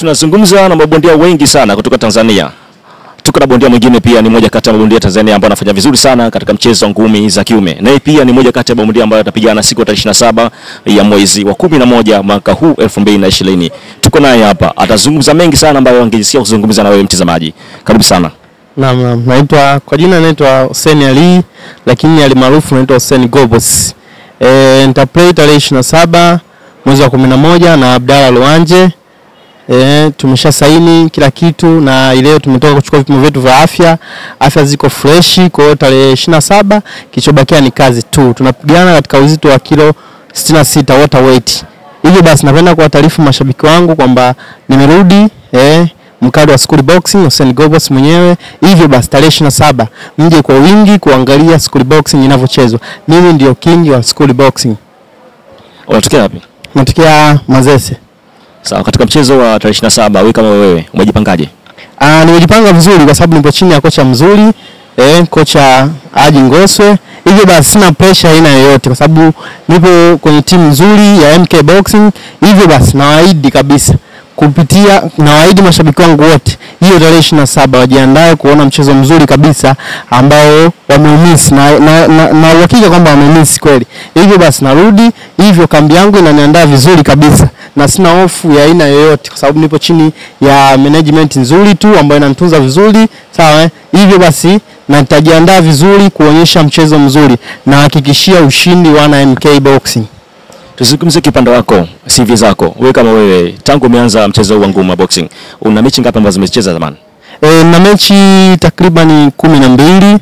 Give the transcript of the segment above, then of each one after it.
tunazungumza na mabondia wengi sana kutoka Tanzania. Tuko na bondia mwingine pia ni moja kati ya mabondia Tanzania ambao anafanya vizuri sana katika mchezo wa ngumi za kiume. Naye pia ni moja kati ya mabondia ambayo atapigana siku ya tarehe 27 ya mwezi wa 11 mwaka huu 2020. Tuko naye hapa. Atazungumza mengi sana ambayo angejisikia kuzungumza na wewe mtazamaji. Karibu sana. Naam, naam. Naitwa kwa jina naitwa Hussein Ali lakini alimaarufu naitwa Hussein Gobos. Eh, nitaplay tarehe 27 mwezi wa 11 na Abdalla Luanje. Eh, tumesha saini kila kitu na leo tumetoka kuchukua vipimo vyetu vya afya. Afya ziko freshi, kwa hiyo tarehe 27 kilichobakia ni kazi tu. Tunapigana katika uzito wa kilo 66 water weight. Hivyo basi napenda kuwataarifu mashabiki wangu kwamba nimerudi eh, mkali wa School Boxing Hussein Gobos mwenyewe. Hivyo basi tarehe 27 mje kwa wingi kuangalia School Boxing inavyochezwa. Mimi ndio king wa School Boxing. Unatokea wapi? Natokea Mazese. Sawa, katika mchezo wa tarehe 27 wewe kama wewe umejipangaje? Ah, nimejipanga vizuri kwa sababu nipo chini ya kocha mzuri eh, kocha Haji Ngoswe. Hivyo basi sina pressure aina yoyote kwa sababu nipo kwenye timu nzuri ya MK Boxing. Hivyo basi nawaahidi kabisa kupitia nawaahidi mashabiki wangu wote hiyo tarehe 27 wajiandae kuona mchezo mzuri kabisa ambao wameumiss na na, na, na uhakika kwamba wamemiss kweli. Hivyo basi narudi, hivyo kambi yangu inaniandaa vizuri kabisa na sina hofu ya aina yoyote kwa sababu nipo chini ya management nzuri tu ambayo inanitunza vizuri, sawa eh? Hivyo basi na nitajiandaa vizuri kuonyesha mchezo mzuri na hakikishia ushindi wana MK Boxing. Tuzungumzie kipande wako, CV zako. Wewe kama wewe tangu umeanza mchezo huu wa ngumi wa boxing, una mechi ngapi ambazo umecheza zamani? E, na mechi takriban kumi na mbili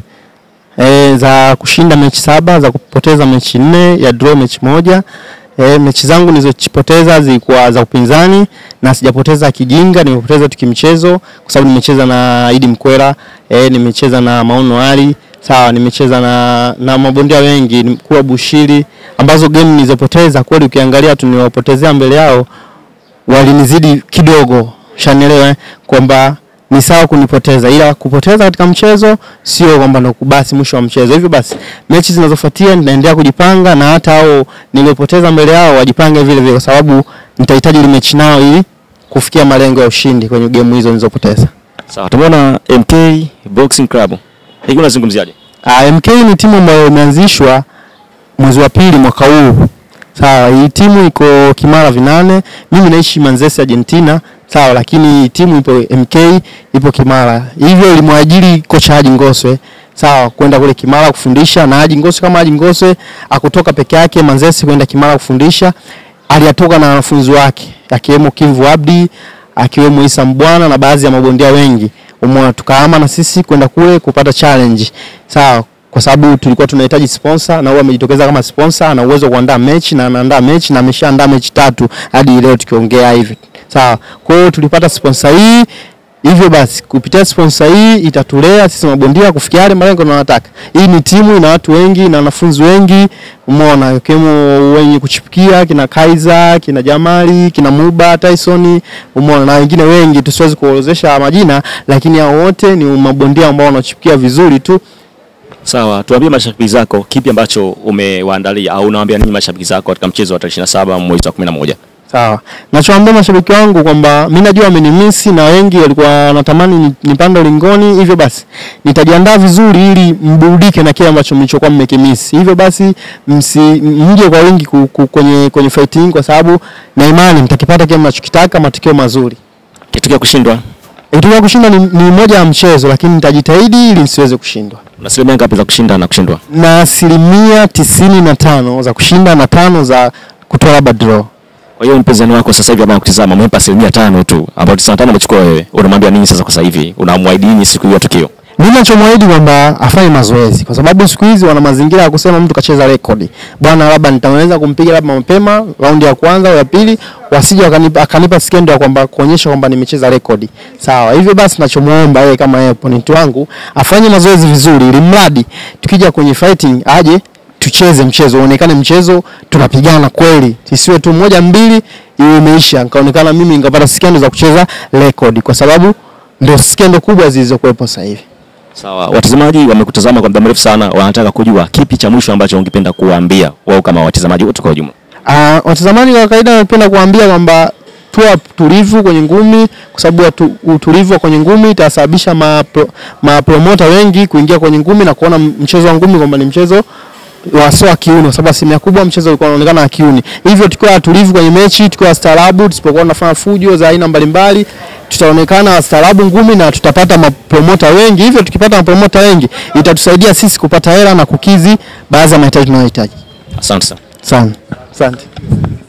e, za kushinda mechi saba za kupoteza mechi nne ya draw mechi moja. E, mechi zangu nilizopoteza zilikuwa za upinzani na sijapoteza kijinga, nimepoteza tu kimchezo kwa sababu nimecheza na Idi Mkwera, e, nimecheza na Maono Ali, sawa, nimecheza na na mabondia wengi kuwa Bushiri, ambazo game nilizopoteza kweli ukiangalia tu niwapotezea mbele yao walinizidi kidogo, shanielewa eh, kwamba ni sawa kunipoteza, ila kupoteza katika mchezo sio kwamba ndo basi mwisho wa mchezo. Hivyo basi mechi zinazofuatia nitaendelea kujipanga, na hata hao niliopoteza mbele yao wajipange vile vile, kwa sababu nitahitaji ile mechi nao ili kufikia malengo ya ushindi kwenye game hizo nilizopoteza. Sawa, tumeona MK Boxing Club. Hii unazungumziaje? Uh, MK ni timu ambayo imeanzishwa mwezi wa pili mwaka huu. Sawa, hii timu iko Kimara Vinane. Mimi naishi Manzese Argentina. Sawa, lakini timu ipo MK ipo Kimara. Hivyo ilimwajiri kocha Haji Ngoswe. Sawa, kwenda kule Kimara kufundisha na Haji Ngoswe kama Haji Ngoswe akutoka peke yake Manzese kwenda Kimara kufundisha. Aliyatoka na wanafunzi wake akiwemo Kivu Abdi, akiwemo Isa Mbwana na baadhi ya mabondia wengi. Umeona tukahama na sisi kwenda kule kupata challenge. Sawa, kwa sababu tulikuwa tunahitaji sponsor na huwa amejitokeza kama sponsor, ana uwezo wa kuandaa mechi na anaandaa mechi na ameshaandaa mechi tatu hadi leo tukiongea hivi. Sawa. Kwa hiyo tulipata sponsor hii Hivyo basi kupitia sponsor hii itatulea sisi mabondia kufikia yale malengo tunayotaka. Hii ni timu ina watu wengi na wanafunzi wengi, umeona, ikiwemo wenye kuchipukia kina Kaiza, kina Jamali, kina Muba, Tyson, umeona na wengine wengi tusiwezi kuorodhesha majina, lakini hao wote ni mabondia ambao wanachipukia vizuri tu. Sawa, tuambie mashabiki zako kipi ambacho umewaandalia au unawaambia nini mashabiki zako katika mchezo wa tarehe 27 mwezi wa 11? Sawa. Nachoambia mashabiki wangu kwamba mimi najua wamenimisi na wengi walikuwa wanatamani ni- nipande ulingoni, hivyo basi nitajiandaa vizuri ili mburudike na kile ambacho mlichokuwa mmekimisi. Hivyo basi msi mje kwa wingi ku, ku, kwenye kwenye fighting kwa sababu na imani mtakipata kile mnachokitaka, matokeo mazuri. Kitokea kushindwa, Ikitokea kushinda ni, ni moja ya mchezo, lakini nitajitahidi ili nisiweze kushindwa. una asilimia ngapi za kushinda na kushindwa? Na asilimia tisini na tano za kushinda na tano za kutoa labda draw. Kwa hiyo mpinzani wako sasa hivi ambaye anakutizama umempa asilimia tano tu, ambapo 95 amechukua wewe, unamwambia nini sasa kwa sasa hivi? Unamwahidi nini siku hiyo ya tukio? Mimi nachomwahidi kwamba afanye mazoezi kwa sababu siku hizi wana mazingira ya kusema mtu kacheza rekodi. Bwana, labda nitaweza kumpiga labda mapema raundi ya kwanza au ya pili, wasije wakanipa akanipa skendo ya kwamba kuonyesha kwamba nimecheza rekodi. Sawa. Hivyo basi nachomuomba yeye kama yeye opponent wangu afanye mazoezi vizuri ili mradi tukija kwenye fighting aje tucheze mchezo, uonekane mchezo tunapigana kweli, isiwe tu moja mbili iwe imeisha, nikaonekana mimi nikapata skendo za kucheza rekodi, kwa sababu ndio skendo kubwa zilizokuwepo sasa hivi. Sawa, watazamaji wamekutazama kwa muda mrefu sana, wanataka kujua kipi cha mwisho ambacho ungependa kuwaambia wao kama watazamaji wote kwa ujumla. Uh, watazamaji kwa kawaida napenda kuambia kwamba tuwa tulivu kwenye ngumi, kwa sababu watu- utulivu wa kwenye ngumi itasababisha mapro, mapromota wengi kuingia kwenye ngumi na kuona mchezo wa ngumi kwamba ni mchezo wa sio wa kiuno, kwa sababu asilimia kubwa mchezo ulikuwa unaonekana wa kiuni. Hivyo tukiwa watulivu kwenye mechi, tukiwa wastaarabu, tusipokuwa tunafanya fujo za aina mbalimbali, tutaonekana wastaarabu ngumi na tutapata mapromota wengi. Hivyo tukipata mapromota wengi, itatusaidia sisi kupata hela na kukizi baadhi ya mahitaji tunayohitaji. Asante sana. Sana. Asante.